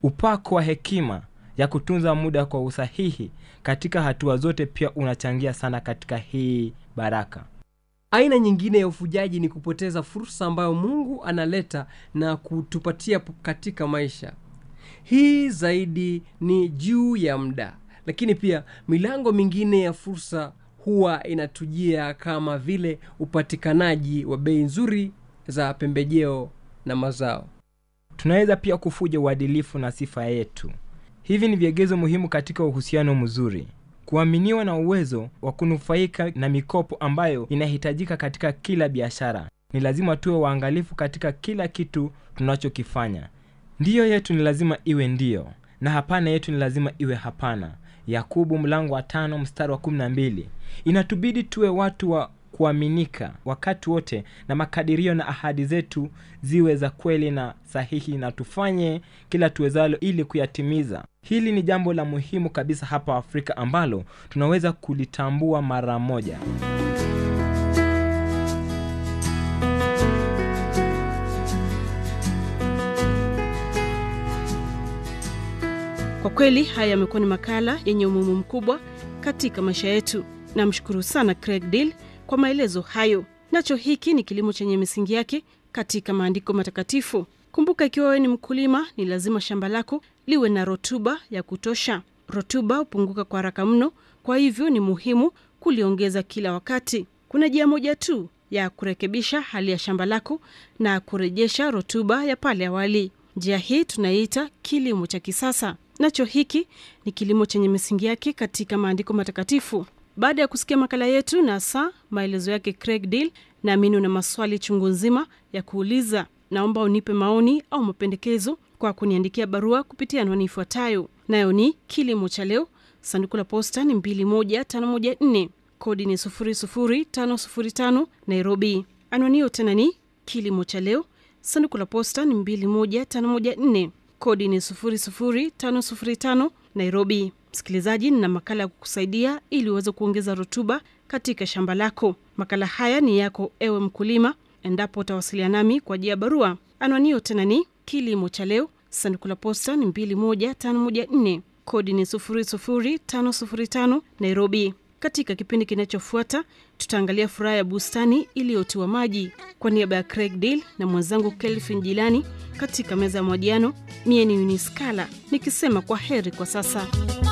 upako wa hekima ya kutunza muda kwa usahihi katika hatua zote pia unachangia sana katika hii baraka aina nyingine ya ufujaji ni kupoteza fursa ambayo mungu analeta na kutupatia p- katika maisha hii zaidi ni juu ya muda lakini pia milango mingine ya fursa huwa inatujia kama vile upatikanaji wa bei nzuri za pembejeo na mazao tunaweza pia kufuja uadilifu na sifa yetu hivi ni viegezo muhimu katika uhusiano mzuri kuaminiwa na uwezo wa kunufaika na mikopo ambayo inahitajika katika kila biashara ni lazima tuwe waangalifu katika kila kitu tunachokifanya ndiyo yetu ni lazima iwe ndiyo na hapana yetu ni lazima iwe hapana yakubu mlango wa tano mstari wa kumi na mbili inatubidi tuwe watu wa kuaminika wakati wote na makadirio na ahadi zetu ziwe za kweli na sahihi na tufanye kila tuwezalo ili kuyatimiza hili ni jambo la muhimu kabisa hapa afrika ambalo tunaweza kulitambua mara moja kwa kweli haya yamekuwa ni makala yenye umuhimu mkubwa katika maisha yetu namshukuru sana craig deal kwa maelezo hayo nacho hiki ni kilimo chenye misingi yake katika maandiko matakatifu kumbuka ikiwa wewe ni mkulima ni lazima shamba lako liwe na rotuba ya kutosha rotuba hupunguka kwa haraka mno kwa hivyo ni muhimu kuliongeza kila wakati kuna njia moja tu ya kurekebisha hali ya shamba lako na kurejesha rotuba ya pale awali njia hii tunaiita kilimo cha kisasa nacho hiki ni kilimo chenye misingi yake katika maandiko matakatifu baada ya kusikia makala yetu na saa maelezo yake craig deal naamini una maswali chungu nzima ya kuuliza naomba unipe maoni au mapendekezo kwa kuniandikia barua kupitia anwani ifuatayo nayo ni kilimo cha leo sanduku la posta ni 21514 kodi ni 00505 nairobi anwani hiyo tena ni kilimo cha leo sanduku la posta ni 21514 kodi ni 00505 nairobi msikilizaji nina makala ya kukusaidia ili uweze kuongeza rutuba katika shamba lako makala haya ni yako ewe mkulima endapo utawasiliana nami kwa ajili ya barua anwanio tena ni kilimo cha leo sanduku la posta ni 21514 kodi ni 00505 nairobi katika kipindi kinachofuata tutaangalia furaha ya bustani iliyotiwa maji kwa niaba ya craig deal na mwenzangu kelvin jilani katika meza ya mahojiano mie ni uniskala nikisema kwa heri kwa sasa